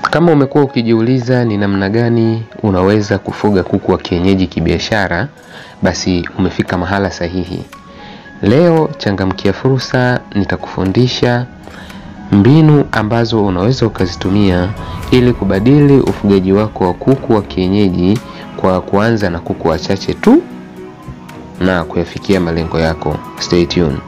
Kama umekuwa ukijiuliza ni namna gani unaweza kufuga kuku wa kienyeji kibiashara, basi umefika mahala sahihi. Leo changamkia fursa, nitakufundisha mbinu ambazo unaweza ukazitumia ili kubadili ufugaji wako wa kuku wa kienyeji kwa kuanza na kuku wachache tu na kuyafikia malengo yako. Stay tuned.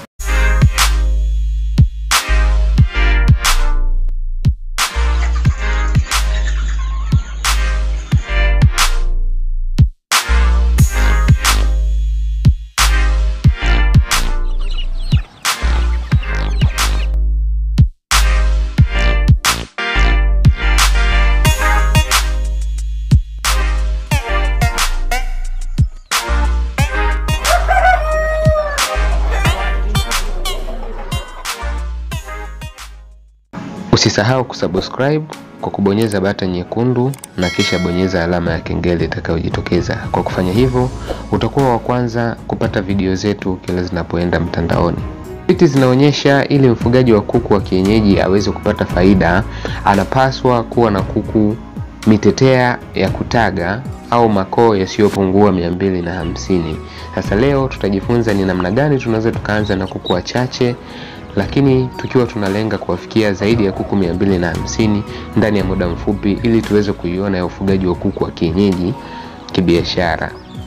Usisahau kusubscribe kwa kubonyeza bata nyekundu na kisha bonyeza alama ya kengele itakayojitokeza. Kwa kufanya hivyo, utakuwa wa kwanza kupata video zetu kila zinapoenda mtandaoni. Tafiti zinaonyesha ili mfugaji wa kuku wa kienyeji aweze kupata faida, anapaswa kuwa na kuku mitetea ya kutaga au makoo yasiyopungua mia mbili na hamsini. Sasa leo tutajifunza ni namna gani tunaweza tukaanza na kuku wachache lakini tukiwa tunalenga kuwafikia zaidi ya kuku mia mbili na hamsini ndani ya muda mfupi ili tuweze kuiona ya ufugaji wa kuku wa kienyeji kibiashara.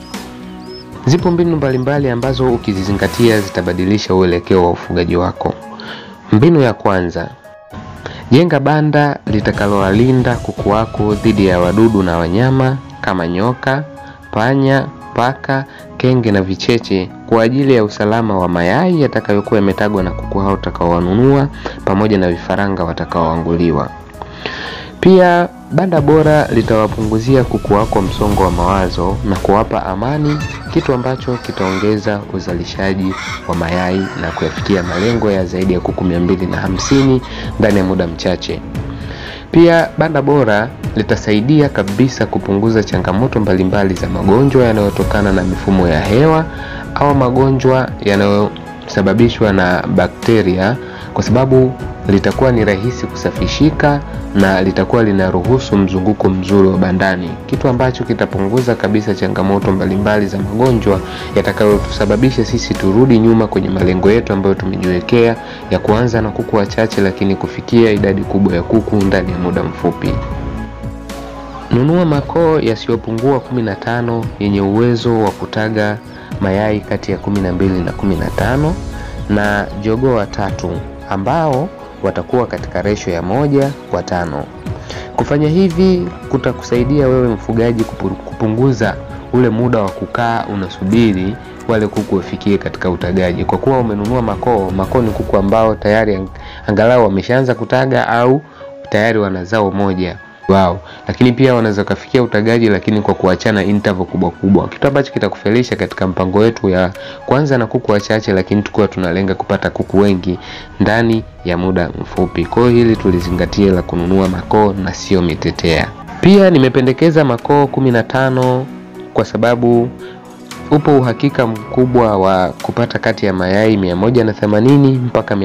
Zipo mbinu mbalimbali ambazo ukizizingatia zitabadilisha uelekeo wa ufugaji wako. Mbinu ya kwanza, jenga banda litakalowalinda kuku wako dhidi ya wadudu na wanyama kama nyoka, panya, paka, kenge na vicheche kwa ajili ya usalama wa mayai yatakayokuwa yametagwa na kuku hao utakaowanunua pamoja na vifaranga watakaoanguliwa. Pia banda bora litawapunguzia kuku wako msongo wa mawazo na kuwapa amani, kitu ambacho kitaongeza uzalishaji wa mayai na kuyafikia malengo ya zaidi ya kuku mia mbili na hamsini ndani ya muda mchache. Pia banda bora litasaidia kabisa kupunguza changamoto mbalimbali za magonjwa yanayotokana na mifumo ya hewa au magonjwa yanayosababishwa na bakteria, kwa sababu litakuwa ni rahisi kusafishika na litakuwa linaruhusu mzunguko mzuri wa bandani, kitu ambacho kitapunguza kabisa changamoto mbalimbali za magonjwa yatakayotusababisha sisi turudi nyuma kwenye malengo yetu ambayo tumejiwekea ya kuanza na kuku wachache, lakini kufikia idadi kubwa ya kuku ndani ya muda mfupi. Nunua makoo yasiyopungua 15 yenye uwezo wa kutaga mayai kati ya 12 na 15 na jogoo watatu ambao watakuwa katika resho ya moja kwa tano. Kufanya hivi kutakusaidia wewe mfugaji kupunguza ule muda wa kukaa unasubiri wale kuku wafikie katika utagaji, kwa kuwa umenunua makoo. Makoo ni kuku ambao tayari angalau wameshaanza kutaga au tayari wana zao moja wao, lakini pia wanaweza kufikia utagaji, lakini kwa kuachana interval kubwa kubwa, kitu ambacho kitakufelisha katika mpango wetu ya kwanza na kuku wachache, lakini tukiwa tunalenga kupata kuku wengi ndani ya muda mfupi. Kwa hiyo hili tulizingatie la kununua makoo na sio mitetea. Pia nimependekeza makoo kumi na tano kwa sababu upo uhakika mkubwa wa kupata kati ya mayai 180 mpaka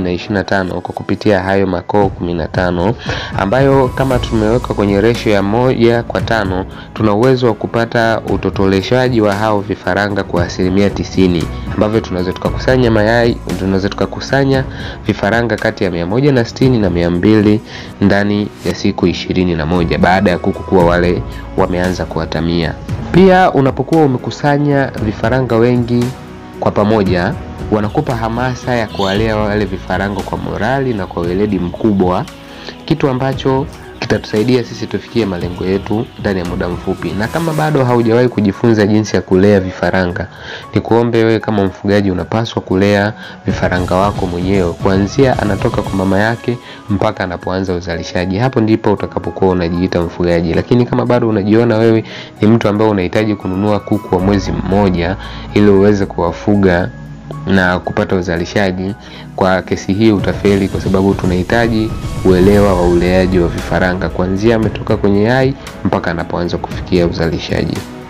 225 kwa kupitia hayo makoo 15 ambayo kama tumeweka kwenye resho ya moja kwa tano tuna uwezo wa kupata utotoleshaji wa hao vifaranga kwa asilimia tisini ambavyo tunaweza tukakusanya mayai tunaweza tukakusanya vifaranga kati ya 160 na 200 ndani ya siku ishirini na moja baada ya kuku kuwa wale wameanza kuatamia. Pia unapokuwa umekusanya vifaranga wengi kwa pamoja, wanakupa hamasa ya kuwalea wale vifaranga kwa morali na kwa weledi mkubwa, kitu ambacho kitatusaidia sisi tufikie malengo yetu ndani ya muda mfupi. Na kama bado haujawahi kujifunza jinsi ya kulea vifaranga, ni kuombe wewe kama mfugaji unapaswa kulea vifaranga wako mwenyewe kuanzia anatoka kwa mama yake mpaka anapoanza uzalishaji. Hapo ndipo utakapokuwa unajiita mfugaji. Lakini kama bado unajiona wewe ni mtu ambaye unahitaji kununua kuku wa mwezi mmoja ili uweze kuwafuga na kupata uzalishaji, kwa kesi hii utafeli, kwa sababu tunahitaji uelewa wa uleaji wa vifaranga kuanzia ametoka kwenye yai mpaka anapoanza kufikia uzalishaji.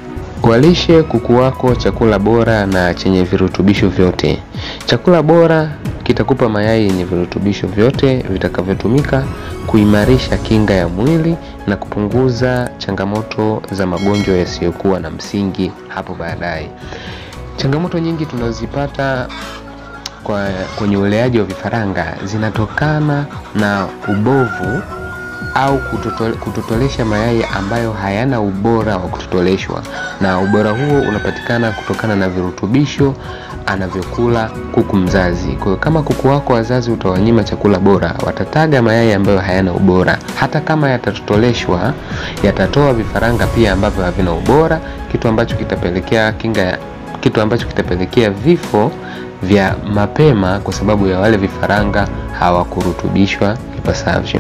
Walishe kuku wako chakula bora na chenye virutubisho vyote. Chakula bora kitakupa mayai yenye virutubisho vyote vitakavyotumika kuimarisha kinga ya mwili na kupunguza changamoto za magonjwa yasiyokuwa na msingi hapo baadaye. Changamoto nyingi tunazipata kwa kwenye uleaji wa vifaranga zinatokana na ubovu au kutotole, kutotolesha mayai ambayo hayana ubora wa kutotoleshwa, na ubora huo unapatikana kutokana na virutubisho anavyokula kuku mzazi. Kwa hiyo kama kuku wako wazazi utawanyima chakula bora, watataga mayai ambayo hayana ubora. Hata kama yatatotoleshwa, yatatoa vifaranga pia ambavyo havina ubora, kitu ambacho kitapelekea kinga, kitu ambacho kitapelekea vifo vya mapema kwa sababu ya wale vifaranga hawakurutubishwa ipasavyo.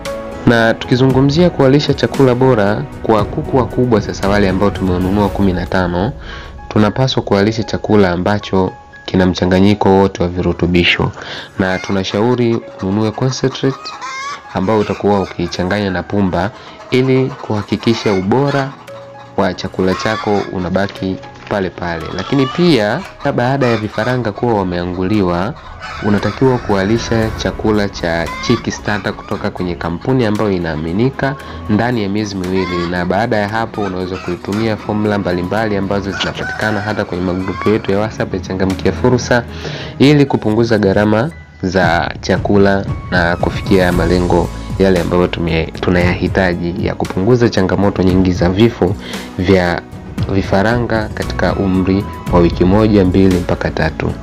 Na tukizungumzia kuwalisha chakula bora kwa kuku wakubwa, sasa wale ambao tumewanunua kumi na tano, tunapaswa kuwalisha chakula ambacho kina mchanganyiko wote wa virutubisho, na tunashauri ununue concentrate ambao utakuwa ukichanganya na pumba ili kuhakikisha ubora wa chakula chako unabaki pale pale. Lakini pia baada ya vifaranga kuwa wameanguliwa, unatakiwa kuwalisha chakula cha Chick Starter kutoka kwenye kampuni ambayo inaaminika ndani ya miezi miwili, na baada ya hapo unaweza kuitumia formula mbalimbali ambazo zinapatikana hata kwenye magrupu yetu ya WhatsApp ya Changamkia Fursa ili kupunguza gharama za chakula na kufikia malengo yale ambayo tunayahitaji ya kupunguza changamoto nyingi za vifo vya vifaranga katika umri wa wiki moja mbili mpaka tatu.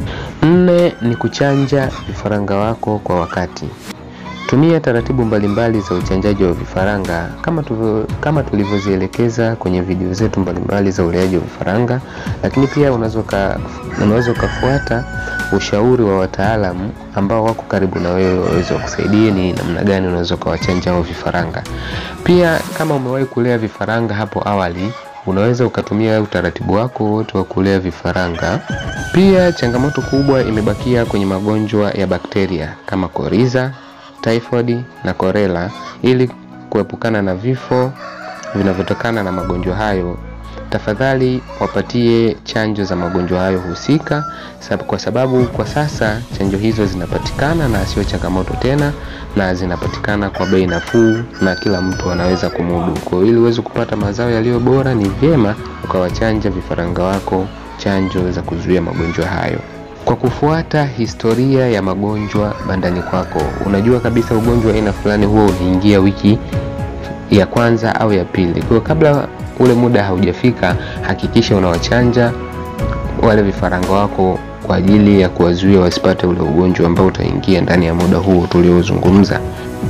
Nne ni kuchanja vifaranga wako kwa wakati. Tumia taratibu mbalimbali za uchanjaji wa vifaranga kama tuvo, kama tulivyozielekeza kwenye video zetu mbalimbali za uleaji wa vifaranga, lakini pia unaweza ukafuata ushauri wa wataalamu ambao wako karibu na wewe waweze wakusaidie ni namna gani unaweza ukawachanja hao vifaranga. Pia kama umewahi kulea vifaranga hapo awali unaweza ukatumia utaratibu wako wote wa kulea vifaranga. Pia changamoto kubwa imebakia kwenye magonjwa ya bakteria kama koriza, typhoid na korela. Ili kuepukana na vifo vinavyotokana na magonjwa hayo, tafadhali wapatie chanjo za magonjwa hayo husika, kwa sababu kwa sasa chanjo hizo zinapatikana na sio changamoto tena, na zinapatikana kwa bei nafuu na kila mtu anaweza kumudu. Kwa hiyo ili uweze kupata mazao yaliyo bora, ni vyema ukawachanja vifaranga wako chanjo za kuzuia magonjwa hayo. Kwa kufuata historia ya magonjwa bandani kwako, unajua kabisa ugonjwa aina fulani huo unaingia wiki ya kwanza au ya pili. Kwa hiyo kabla ule muda haujafika, hakikisha unawachanja wale vifaranga wako kwa ajili ya kuwazuia wasipate ule ugonjwa ambao utaingia ndani ya muda huo tuliozungumza.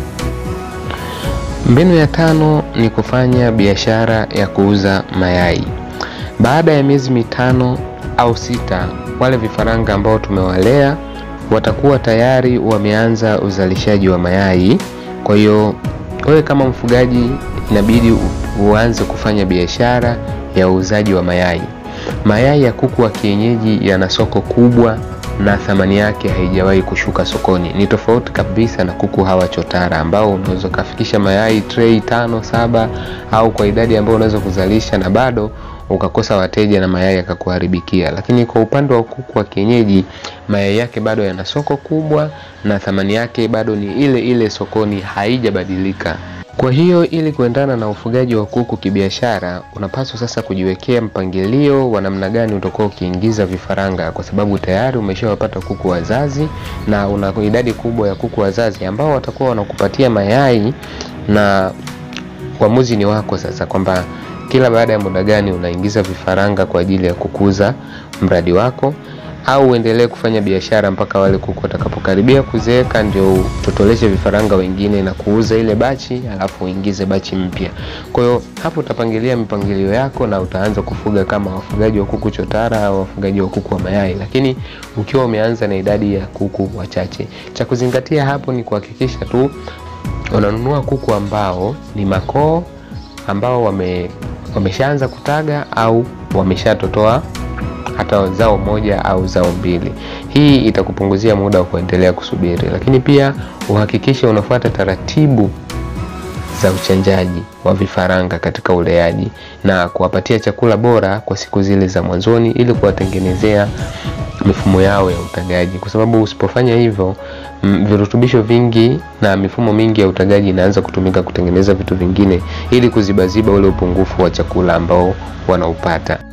Mbinu ya tano ni kufanya biashara ya kuuza mayai. Baada ya miezi mitano au sita, wale vifaranga ambao tumewalea watakuwa tayari wameanza uzalishaji wa mayai. Kwa hiyo wewe kama mfugaji inabidi uanze kufanya biashara ya uuzaji wa mayai. Mayai ya kuku wa kienyeji yana soko kubwa na thamani yake haijawahi kushuka sokoni. Ni tofauti kabisa na kuku hawa chotara ambao unaweza ukafikisha mayai tray tano saba, au kwa idadi ambayo unaweza kuzalisha na bado ukakosa wateja na mayai yakakuharibikia. Lakini kwa upande wa kuku wa kienyeji, mayai yake bado yana soko kubwa na thamani yake bado ni ile ile sokoni, haijabadilika. Kwa hiyo ili kuendana na ufugaji wa kuku kibiashara, unapaswa sasa kujiwekea mpangilio wa namna gani utakuwa ukiingiza vifaranga, kwa sababu tayari umeshawapata kuku wazazi na una idadi kubwa ya kuku wazazi ambao watakuwa wanakupatia mayai, na uamuzi ni wako sasa kwamba kila baada ya muda gani unaingiza vifaranga kwa ajili ya kukuza mradi wako au uendelee kufanya biashara mpaka wale kuku watakapokaribia kuzeeka ndio utotoleshe vifaranga wengine na kuuza ile bachi, alafu uingize bachi mpya. Kwa hiyo hapo utapangilia mipangilio yako na utaanza kufuga kama wafugaji wa kuku chotara au wafugaji wa kuku wa mayai, lakini ukiwa umeanza na idadi ya kuku wachache. Cha kuzingatia hapo ni kuhakikisha tu unanunua kuku ambao ni makoo, ambao wame wameshaanza kutaga au wameshatotoa hata zao moja au zao mbili. Hii itakupunguzia muda wa kuendelea kusubiri, lakini pia uhakikishe unafuata taratibu za uchanjaji wa vifaranga katika uleaji na kuwapatia chakula bora kwa siku zile za mwanzoni ili kuwatengenezea mifumo yao ya utagaji, kwa sababu usipofanya hivyo mm, virutubisho vingi na mifumo mingi ya utagaji inaanza kutumika kutengeneza vitu vingine ili kuzibaziba ule upungufu wa chakula ambao wanaupata.